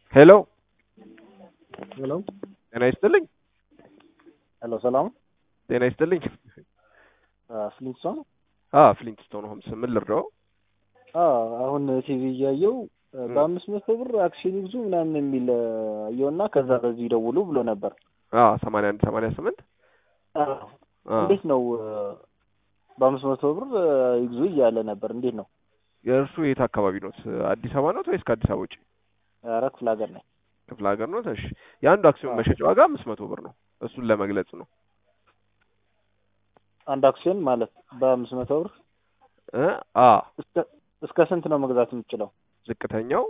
ሄሎ ሄሎ ጤና ይስጥልኝ። ሄሎ ሰላም ጤና ይስጥልኝ። ፍሊንት ነው። አ ፍሊንትስቶን ሆምስ ምን ልርዳው? አሁን ቲቪ እያየው በአምስት መቶ ብር አክሲዮን ይግዙ ምናምን የሚል አየውና ከዛ በዚህ ደውሉ ብሎ ነበር። አ 81 88 እንዴት ነው በአምስት መቶ ብር ይግዙ እያለ ነበር። እንዴት ነው የእርሱ የት አካባቢ ነው? አዲስ አበባ ነው ወይስ ከአዲስ አበባ ውጭ? ኧረ ክፍለ ሀገር ነኝ። ክፍለ ሀገር ነው። እሺ የአንዱ አክሲዮን መሸጫ ዋጋ አምስት መቶ ብር ነው። እሱን ለመግለጽ ነው። አንድ አክሲዮን ማለት በአምስት መቶ ብር እ አ እስከ ስንት ነው መግዛት የምችለው? ዝቅተኛው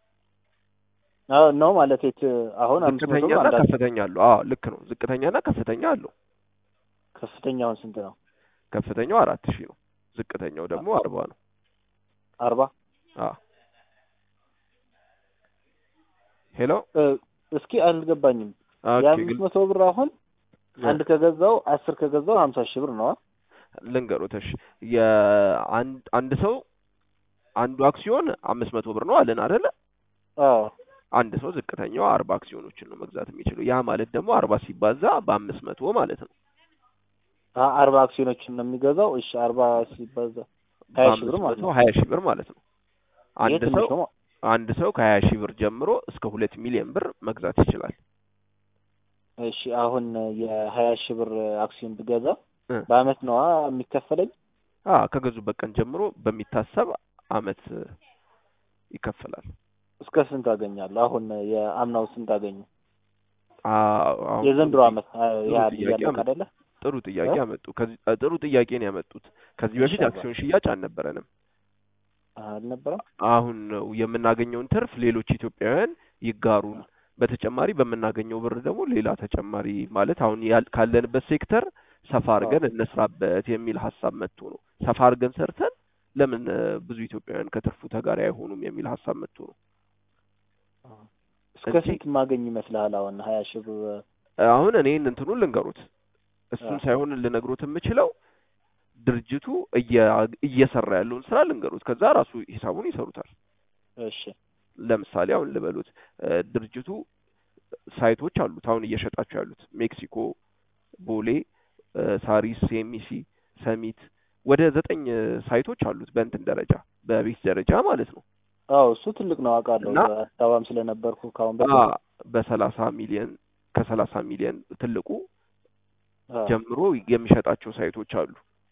ነው ማለት የት አሁን አምስት መቶ ብር ዝቅተኛና አንድ አክሲዮን ከፍተኛ አለው። አዎ ልክ ነው። ዝቅተኛና ከፍተኛ አለው። ከፍተኛውን ስንት ነው? ከፍተኛው አራት ሺህ ነው። ዝቅተኛው ደግሞ አርባ ነው። አርባ አ ሄሎ እስኪ አልገባኝም። ኦኬ የአምስት ግል- መቶ ብር አሁን አንድ ከገዛው አስር ከገዛው ሀምሳ ሺህ ብር ነው። ልንገሮት እሺ የአንድ አንድ ሰው አንዱ አክሲዮን አምስት መቶ ብር ነው አለን አይደለ? አዎ አንድ ሰው ዝቅተኛው አርባ አክሲዮኖችን ነው መግዛት የሚችለው። ያ ማለት ደግሞ አርባ ሲባዛ በአምስት መቶ ማለት ነው። አ- አርባ አክሲዮኖችን ነው የሚገዛው። እሺ አርባ ሲባዛ ሀያ ሺህ ብር በአምስት ማለት መቶ ነው። ሀያ ሺህ ብር ማለት ነው። ይሄ አንድ ትንሽ ሰው ነው። አንድ ሰው ከሀያ ሺህ ብር ጀምሮ እስከ ሁለት ሚሊዮን ብር መግዛት ይችላል። እሺ አሁን የሀያ ሺህ ብር አክሲዮን ብገዛ እ በአመት ነዋ የሚከፈለኝ። አ ከገዙበት ቀን ጀምሮ በሚታሰብ አመት ይከፈላል። እስከ ስንት አገኛለሁ? አሁን የአምናው ስንት አገኙ? አ አሁን የዘንድሮ ጥሩ አመት አ- ጥሩ ያ ጥያቄ እያለቀ አመጡ። አይደለ? ጥሩ ጥያቄ እ? አመጡ። ከዚህ አ- ጥሩ ጥያቄ ነው ያመጡት። ከዚህ በፊት ኢንሻአላህ አክሲዮን ሽያጭ አልነበረንም። አልነበረም። አሁን ነው የምናገኘውን ትርፍ ሌሎች ኢትዮጵያውያን ይጋሩን። በተጨማሪ በምናገኘው ብር ደግሞ ሌላ ተጨማሪ ማለት አሁን ያል- ካለንበት ሴክተር ሰፋ አዎ አድርገን እንስራበት የሚል ሀሳብ መጥቶ ነው። ሰፋ አድርገን ሰርተን ለምን እ፣ ብዙ ኢትዮጵያውያን ከትርፉ ተጋሪ አይሆኑም የሚል ሀሳብ መጥቶ ነው አዎ። እስከ እንጂ ስንት ማገኝ ይመስልሃል? አሁን ሀያ ሺህ ብር አሁን እኔን እንትኑን ልንገሩት እሱን አዎ ሳይሆን ልነግሮት የምችለው ድርጅቱ እየ- እየሰራ ያለውን ስራ ልንገሩት። ከዛ ራሱ ሂሳቡን ይሰሩታል። እሺ ለምሳሌ አሁን ልበሉት እ፣ ድርጅቱ ሳይቶች አሉት። አሁን እየሸጣቸው ያሉት ሜክሲኮ፣ ቦሌ፣ እ፣ ሳሪስ፣ ሴሚሲ፣ ሰሚት ወደ ዘጠኝ እ፣ ሳይቶች አሉት በእንትን ደረጃ በቤት ደረጃ ማለት ነው አዎ እሱ ትልቅ ነው አውቃለሁ። እና አዲስ አበባም ስለነበርኩ ከአሁን አ በፊት በሰላሳ ሚሊየን ከሰላሳ ሚሊየን ትልቁ አዎ ጀምሮ የሚሸጣቸው ሳይቶች አሉ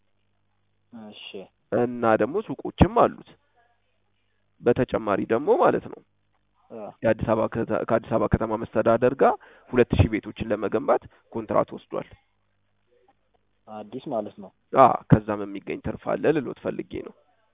እሺ እና ደግሞ ሱቆችም አሉት። በተጨማሪ ደግሞ ማለት ነው አዎ የአዲስ አበባ ከተ- ከአዲስ አበባ ከተማ መስተዳደር ጋር ሁለት ሺህ ቤቶችን ለመገንባት ኮንትራት ወስዷል። አዲስ ማለት ነው። አ ከዛም የሚገኝ ትርፍ አለ ልሎት ፈልጌ ነው።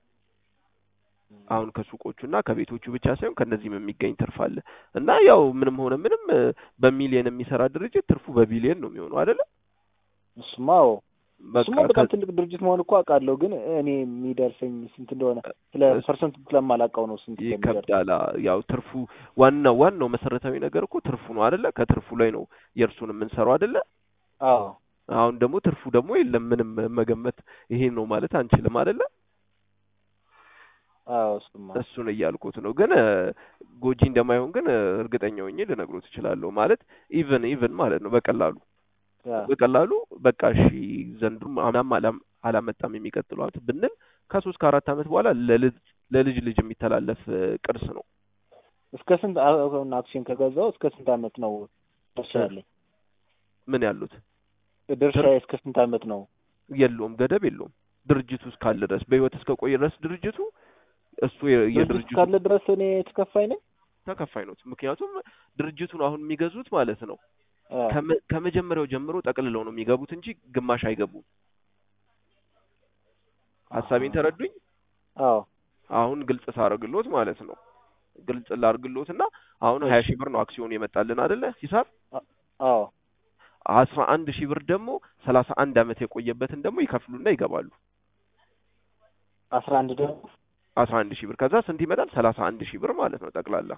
እም፣ አሁን ከሱቆቹና ከቤቶቹ ብቻ ሳይሆን ከነዚህም የሚገኝ ትርፍ አለ እና ያው ምንም ሆነ ምንም እ፣ በሚሊየን የሚሰራ ድርጅት ትርፉ በቢሊየን ነው የሚሆነው አይደለ? እሱማ አዎ በቃ እሱማ በጣም ትልቅ ድርጅት መሆን እኮ አውቃለሁ፣ ግን እኔ የሚደርሰኝ ስንት እንደሆነ ስለ ከ- ፐርሰንት ስለማላውቀው ነው ስንት እንደሚደርስ። ይከብዳል። አ፣ ያው ትርፉ ዋናው ዋናው መሰረታዊ ነገር እኮ ትርፉ ነው አይደለ? ከትርፉ ላይ ነው የእርሱን የምንሰራው አይደለ? አዎ አሁን ደግሞ ትርፉ ደግሞ የለም ምንም መገመት ይሄ ነው ማለት አንችልም አይደለ? አዎ እሱማ እሱን እያልኩት ነው። ግን እ፣ ጎጂ እንደማይሆን ግን እ፣ እርግጠኛ ሆኜ ልነግሮት እችላለሁ። ማለት ኢቭን ኢቭን ማለት ነው በቀላሉ ያ በቀላሉ በቃ እሺ ዘንድሮም አምናም አላም- አላመጣም የሚቀጥለው ዓመት ብንል ከሶስት ከአራት ዓመት በኋላ ለልጅ ለልጅ ልጅ የሚተላለፍ እ፣ ቅርስ ነው። እስከ ስንት አሁን አክሲዮን ከገዛው እስከ ስንት አመት ነው ድርሻ እ፣ ያለኝ? ምን ያሉት ድርሻ ትርፍ እስከ ስንት አመት ነው? የለውም፣ ገደብ የለውም። ድርጅቱ እስካለ ድረስ በህይወት እስከ ቆየ ድረስ ድርጅቱ እሱ የ- ድርጅት የድርጅቱ እስካለ ድረስ እኔ ተከፋይ ነኝ። ተከፋይ ነው። ምክንያቱም ድርጅቱን አሁን የሚገዙት ማለት ነው አዎ ከመ- ከመጀመሪያው ጀምሮ ጠቅልለው ነው የሚገቡት እንጂ ግማሽ አይገቡም። አሀ ሀሳቤን ተረዱኝ? አዎ አሁን ግልጽ ሳረግሎት ማለት ነው ግልጽ ላርግሎት እና አሁን ሀያ እሺ ሺህ ብር ነው አክሲዮን የመጣልን አይደለ ሂሳብ አ- አዎ አስራ አንድ ሺህ ብር ደግሞ ሰላሳ አንድ አመት የቆየበትን ደግሞ ይከፍሉና ይገባሉ። አስራ አንድ ደግሞ አስራ አንድ ሺህ ብር ከዛ ስንት ይመጣል? ሰላሳ አንድ ሺህ ብር ማለት ነው ጠቅላላ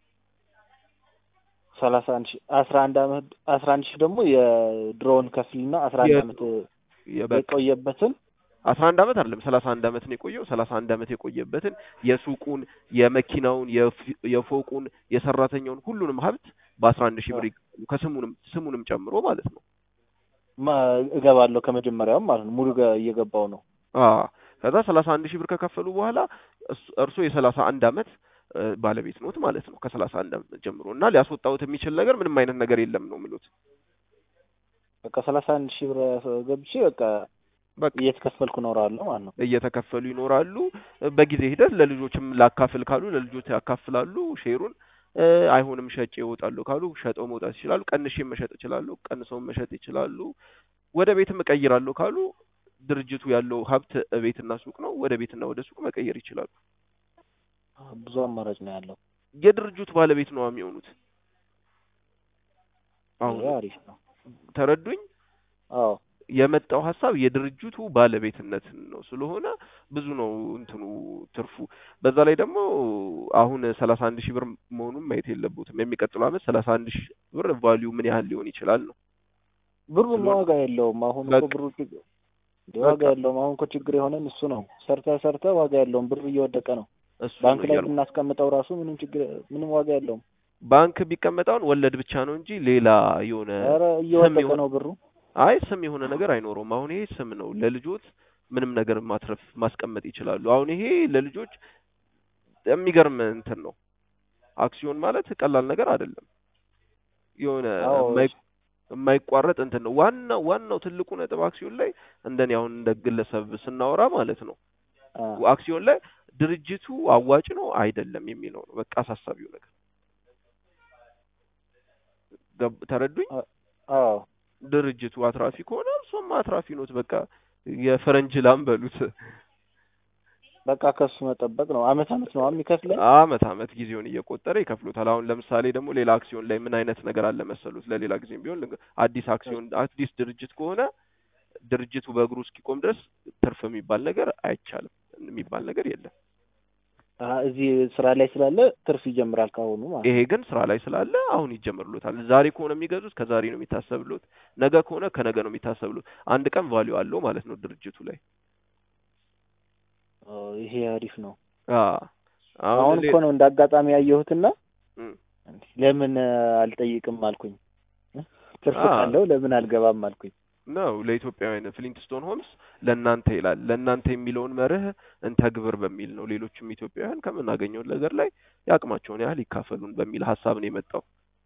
ሰላሳ አንድ ሺህ አስራ አንድ አመት አስራ አንድ ሺህ ደግሞ የድሮውን ከፍልና አስራ አንድ አመት የድሮ የበቃ የቆየበትን አስራ አንድ አመት አይደለም ሰላሳ አንድ አመት ነው የቆየው። ሰላሳ አንድ አመት የቆየበትን የሱቁን፣ የመኪናውን፣ የፊ- የፎቁን፣ የሰራተኛውን ሁሉንም ሀብት በአስራ አንድ ሺህ ብር ይገዛሉ ከስሙንም ስሙንም ጨምሮ ማለት ነው። ማ- እገባለሁ ከመጀመሪያውም ማለት ነው ሙሉ ገ- እየገባው ነው። አ ከዛ ሰላሳ አንድ ሺህ ብር ከከፈሉ በኋላ እሱ- እርሶ የሰላሳ አንድ አመት እ፣ ባለቤት ኖት ማለት ነው ከሰላሳ አንድ አመት ጀምሮ እና ሊያስወጣውት የሚችል ነገር ምንም አይነት ነገር የለም ነው የሚሉት። በቃ ሰላሳ አንድ ሺህ ብር ገብቼ በቃ በቃ እየተከፈልኩ እኖራለሁ ማለት ነው። እየተከፈሉ ይኖራሉ። በጊዜ ሂደት ለልጆችም ላካፍል ካሉ ለልጆች ያካፍላሉ ሼሩን። እ፣ አይሆንም ሸጬ ይወጣሉ ካሉ ሸጠው መውጣት ይችላሉ። ቀንሼ መሸጥ ይችላሉ። ቀንሰው መሸጥ ይችላሉ። ወደ ቤትም እቀይራለሁ ካሉ ድርጅቱ ያለው ሀብት ቤትና ሱቅ ነው። ወደ ቤትና ወደ ሱቅ መቀየር ይችላሉ። ብዙ አማራጭ ነው ያለው። የድርጅቱ ባለቤት ነው የሚሆኑት። አሁን ይሄ አሪፍ ነው። ተረዱኝ። አዎ የመጣው ሀሳብ የድርጅቱ ባለቤትነትን ነው ስለሆነ ብዙ ነው እንትኑ ትርፉ። በዛ ላይ ደግሞ አሁን ሰላሳ አንድ ሺህ ብር መሆኑን ማየት የለበትም። የሚቀጥለው አመት ሰላሳ አንድ ሺህ ብር ቫሊዩ ምን ያህል ሊሆን ይችላል ነው። ብሩማ ስለሆነ- ዋጋ የለውም። አሁን እኮ በቃ- ብሩ ችግ- ዋጋ በቃ የለውም። አሁን እኮ ችግር የሆነን እሱ ነው። ሰርተ ሰርተ ዋጋ የለውም። ብር እየወደቀ ነው። እሱ ባንክ ነው ላይ እያልኩ ብናስቀምጠው ራሱ ምንም ችግር ምንም ዋጋ የለውም። ባንክ ቢቀመጣውን ወለድ ብቻ ነው እንጂ ሌላ የሆነ ኧረ እየወደቀ የሆነ- ነው ብሩ። አይ ስም የሆነ ነገር አይኖረውም። አሁን ይሄ ስም ነው ለልጆች ምንም ነገር ማትረፍ ማስቀመጥ ይችላሉ። አሁን ይሄ ለልጆች የሚገርም እንትን ነው። አክሲዮን ማለት ቀላል ነገር አይደለም። የሆነ አዎ የማይ- የማይቋረጥ እንትን ነው። ዋናው ዋናው ትልቁ ነጥብ አክሲዮን ላይ እንደኔ አሁን እንደ ግለሰብ ስናወራ ማለት ነው አ፣ አክሲዮን ላይ ድርጅቱ አዋጭ ነው አይደለም የሚለው ነው በቃ አሳሳቢው ነገር። ገብ- ተረዱኝ? አዎ ድርጅቱ አትራፊ ከሆነ እርሶም አትራፊ ኖት። በቃ የፈረንጅ ላም በሉት። በቃ ከሱ መጠበቅ ነው። አመት አመት ነው የሚከፍለን። አመት አመት ጊዜውን እየቆጠረ ይከፍሉታል። አሁን ለምሳሌ ደግሞ ሌላ አክሲዮን ላይ ምን አይነት ነገር አለ መሰሉት? ለሌላ ጊዜም ቢሆን ልንገ- አዲስ አክሲዮን አዲስ ድርጅት ከሆነ ድርጅቱ በእግሩ እስኪቆም ድረስ ትርፍ የሚባል ነገር አይቻልም። የሚባል ነገር የለም። አ፣ እዚህ ስራ ላይ ስላለ ትርፍ ይጀምራል ካሁኑ ማለት ነው። ይሄ ግን ስራ ላይ ስላለ አሁን ይጀምርሎታል። ዛሬ ከሆነ የሚገዙት ከዛሬ ነው የሚታሰብሎት፣ ነገ ከሆነ ከነገ ነው የሚታሰብሎት። አንድ ቀን ቫሊዩ አለው ማለት ነው ድርጅቱ ላይ። ኦ፣ ይሄ አሪፍ ነው። አ አሁን ሌ- እኮ ነው እንደ አጋጣሚ ያየሁትና እም፣ ለምን አልጠይቅም አልኩኝ። ትርፍ አ ካለው ለምን አልገባም አልኩኝ። ነው ለኢትዮጵያውያን ፍሊንትስቶን ሆምስ ለእናንተ ይላል። ለእናንተ የሚለውን መርህ እንተግብር በሚል ነው። ሌሎችም ኢትዮጵያውያን ከምናገኘው ነገር ላይ የአቅማቸውን ያህል ይካፈሉን በሚል ሀሳብ ነው የመጣው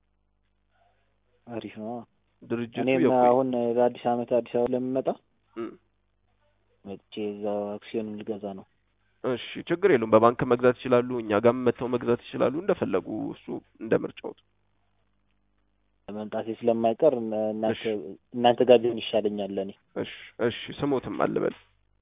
አሪፍ ነው። ድርጅቱ። እኔም የቆየ- አሁን ለአዲስ አመት አዲስ አበባ ለምመጣ እም፣ መጥቼ እዛው አክሲዮን ልገዛ ነው። እሺ ችግር የለውም። በባንክ መግዛት ይችላሉ። እኛ ጋርም መጥተው መግዛት ይችላሉ። እንደፈለጉ እሱ እንደ ምርጫው። መምጣቴ ስለማይቀር እነ- እናንተ እሺ እናንተ ጋር ቢሆን ይሻለኛል ለእኔ። እሺ እሺ። ስሞትም አልበል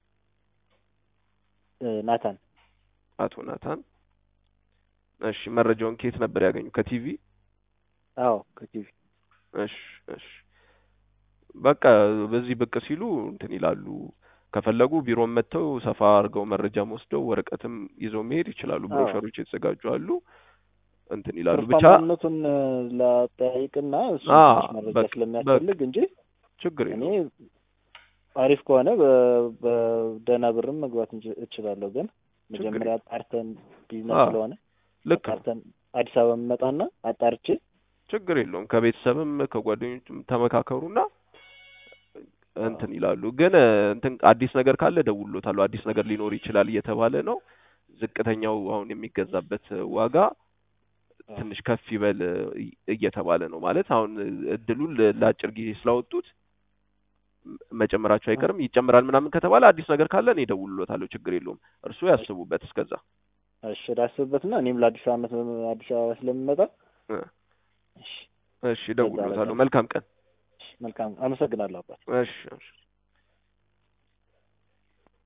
እ፣ ናታን አቶ ናታን። እሺ መረጃውን ከየት ነበር ያገኙ? ከቲቪ? አዎ ከቲቪ እሺ እሺ። በቃ በዚህ ብቅ ሲሉ እንትን ይላሉ። ከፈለጉ ቢሮም መጥተው ሰፋ አድርገው መረጃም ወስደው ወረቀትም ይዘው መሄድ ይችላሉ። አዎ ብሮሸሮች የተዘጋጁ አሉ። እንትን ይላሉ ብቻ ትርፋማነቱን እ፣ ላጠያይቅና እሱ አ ትንሽ መረጃ በቃ በቃ ስለሚያስፈልግ እንጂ ችግር እኔ የለውም። አሪፍ ከሆነ በ- በደህና ብርም መግባት እንች- እችላለሁ። ግን ችግር መጀመሪያ የለውም። አጣርተን ቢዝነስ አዎ ስለሆነ ልክ ነው። አጣርተን አዲስ አበባ የምመጣና አጣርቼ ችግር የለውም። ከቤተሰብም ከጓደኞችም ተመካከሩና እንትን ይላሉ። ግን እ፣ እንትን አዲስ ነገር ካለ ደውሎታሉ። አዲስ ነገር ሊኖር ይችላል እየተባለ ነው። ዝቅተኛው አሁን የሚገዛበት ዋጋ አዎ ትንሽ ከፍ ይበል እ፣ እየተባለ ነው። ማለት አሁን እድሉን ለ- ለአጭር ጊዜ ስላወጡት ም- መጨመራቸው አይቀርም። ይጨምራል ምናምን ከተባለ አዲስ ነገር ካለ እኔ እደውልሎታለሁ። ችግር የለውም። እርስዎ ያስቡበት እስከዛ። እሺ ላስብበትና እኔም ለአዲስ አመት አዲስ አበባ ስለምመጣ እ፣ እሺ እሺ በዛ በቃ እደውልሎታለሁ። መልካም ቀን። እሺ፣ መልካም አመሰግናለሁ አባት። እሺ እሺ።